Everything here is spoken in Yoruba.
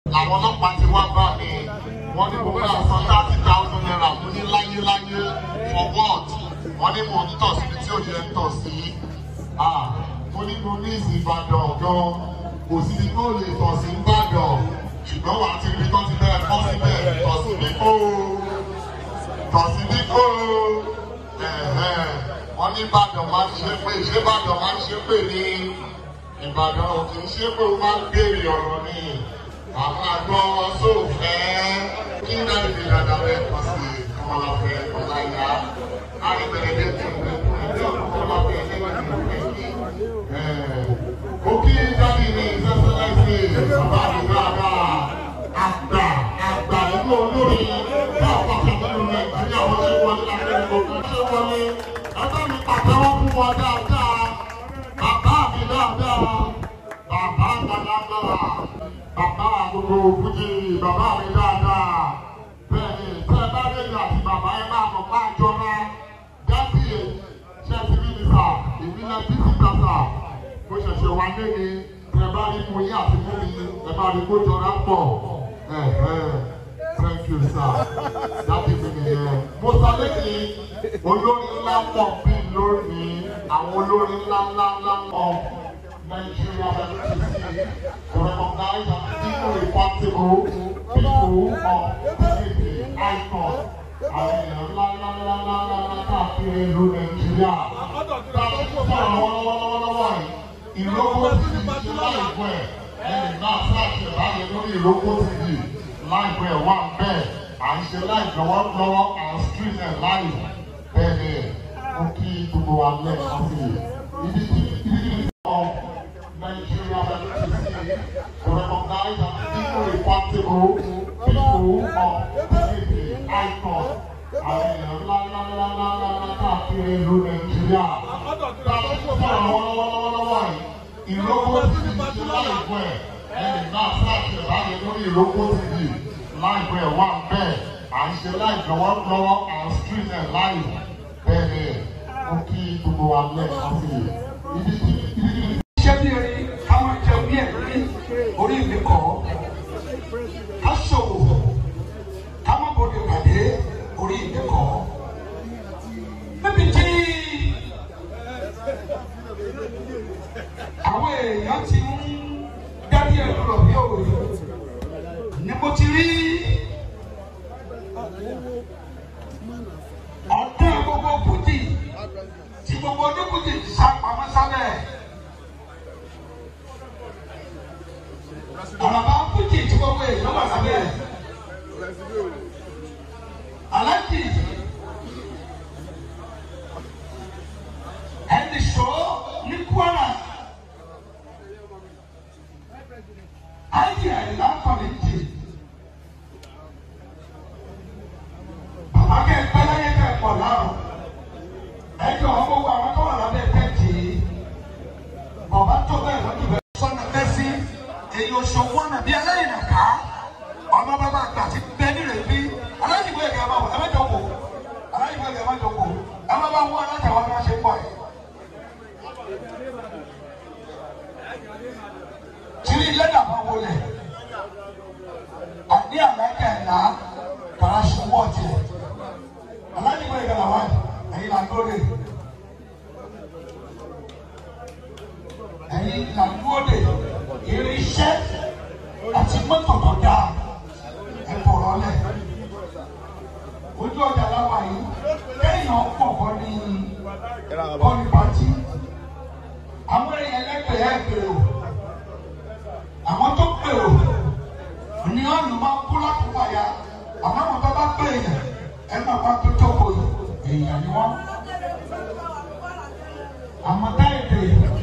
làwọn ọlọ́pàá ti wá bá mi wọ́n ní mo máa san thirty thousand naira mo ní láyéláyé for what wọ́n ní mo ń tọ̀ síbi tí ò yẹ ń tọ̀ sí ah mo ní mo ní ìsìnbàdàn gan kò síbi tó lè tọ̀ sí ìbàdàn ṣùgbọ́n wàá ti rí tán ti bẹ́ẹ̀ kọ́ síbẹ̀ tọ̀ sí ní kó tọ̀ sí ní kó wọ́n ní ìbàdàn máa ń ṣe pé ṣé ìbàdàn máa ń ṣe pé ní ìbàdàn ò kì í ṣe pé ó máa ń béèrè ọ̀rọ̀ ni àwọn àgbọ̀ sóòfẹ́ kí náà ìdí dada rẹ̀ kọ́ sí kọ́mọláfẹ́ ọ̀láyà àríbẹ̀rẹ̀dẹ̀ tó ń bẹ̀ tó ń bẹ̀ kọ́mọláfẹ́ ẹ̀ẹ́dẹ́gbẹ̀rẹ̀ ó kí dábì ní ìsẹ́sẹ́lẹ́sì bàbá mi dáadáa àgbà àgbà inú olórin náà pàṣẹ nínú nàìjíríà wọ́n ṣe wọlé lápẹ́ gbogbo ṣe wọlé ẹgbẹ́ mi pàtẹ́wọ́ fún wọn dáadáa bàbá mi dáadáa bàbá àgbàlagbà bàbá gbogbo fújì bàbá mi dáadáa bẹ́ẹ̀ni tẹ́ ẹ bá lè yà àti bàbá ẹ máa mọ̀ máa jọra dábì ṣẹ́ẹ̀tì mínísà ìbílẹ̀ bísí kàtà mo ṣẹ̀ṣẹ̀ wá lé ní ẹ bá rí mu yín àti mú mi ẹ bá rí kó jọra pọ̀ thank you sir dábì mi nìyẹn mo sọ lẹ́yìn olórin ńlá pọ̀ bí lónìí àwọn olórin ńlá ńlá ńlá pọ̀. Nigeria FTC to recognize and irreparable people of unity icon. Àwọn èèyàn ńlá ńlá ńlá ńlá ńlá ńlá káàkiri ìlú Nàìjíríà. Dájú sọ̀rọ̀ lọ́wọ́lọ́wọ́lọ́wọ́ yìí. Ìlókò ti di ṣe láìpẹ́ ẹ̀. Ẹnì náà sáàkì ìbáyé lórí ìlókò ti di láìpẹ́ wà bẹ́ẹ̀. À ń ṣe láìpẹ́ wọ́n lọ́wọ́ à ń stream ẹ̀ láì. Bẹ́ẹ̀ni, ó kí gbogbo wa lẹ́ẹ̀kan sí i. Ibi tí ibi tí of Nigeria FTC to recognize and irreparable people of unity icon. Àwọn èèyàn ńlá ńlá ńlá ńlá ńlá ńlá káàkiri ìlú Nàìjíríà. Dájú sọ̀rọ̀ lọ́wọ́lọ́wọ́lọ́wọ́ yìí. Ìlókò ti di ṣe láìpẹ́ ẹ̀. Ẹnì náà sáàkì ìbáyé lórí ìlókò ti di láìpẹ́ wà bẹ́ẹ̀. À ń ṣe láìpẹ́ wọ́n lọ́wọ́ à ń stream ẹ̀ láì. Bẹ́ẹ̀ni, ó kí gbogbo wa lẹ́ẹ̀kan sí i. Ibi tí ibi tí iṣẹ́ bí erin káwọn jẹun bí ẹ̀rí orí mi kọ́ ká ṣòwò ká má bòde pàdé orí mi kọ́ níbi tí àwọn èèyàn ti ń dárí ẹ̀rọ lọ bí òwe ni mo ti rí ọ̀dọ́ gbogbo fújì tí gbogbo onífújì sá pamọ́ sábẹ́. Àlàbà fújì tí gbogbo èèyàn wà lábẹ́ rẹ̀. Aláàjì ẹni sọ ní Kwara. Ayé àyìnlá kọ̀lé jì. Bàbá kẹ́ ẹ pẹ́ láyé kẹ́ ẹ pọ̀ láàrọ̀. Ẹ jọ ọmọ wo àwọn tó wà lábẹ́ tẹ́tì yìí. Bàbá tó bẹ́ẹ̀ lọ́dún bẹ́ẹ̀. Sọ́nà mẹ́sì èyí oṣooṣù ọ̀nà bíi ẹlẹ́yìn nàká ọmọ bàbá àgbà ti bẹ nílẹ̀ bí aláìwé ẹ̀gẹ́ máa wọ ẹ mẹ́jọ wò aláìwé ẹ̀gẹ́ máa jọ wò ẹ má bá wọ alátàwọn máa ṣe pọ̀ yìí. tìrí lẹ́dà máa wọlé àní àlájà ẹ̀là kàrà ṣọwọ́ tiẹ̀ aláìwé ẹ̀gẹ́ làwọn ẹ̀yìn là ń lóde ẹ̀yìn là ń lóde irinṣẹ́ àti mọ́tò tó dáa ẹ bọ̀rọ̀ lẹ̀. ojú ọjà láwa yìí kéèyàn pọ̀ bọ́ ní bọ́ọ̀lù pàtì. àwọn èèyàn lẹ́gbẹ̀ẹ́ ẹ̀ gbèrò àwọn tó gbèrò ní ọ̀nà máa kú lákòókò ya àmọ́ àwọn tó bá gbé èèyàn ẹ máa bá tó tó kò èèyàn ni wọ́n. àmọ́ táyà dè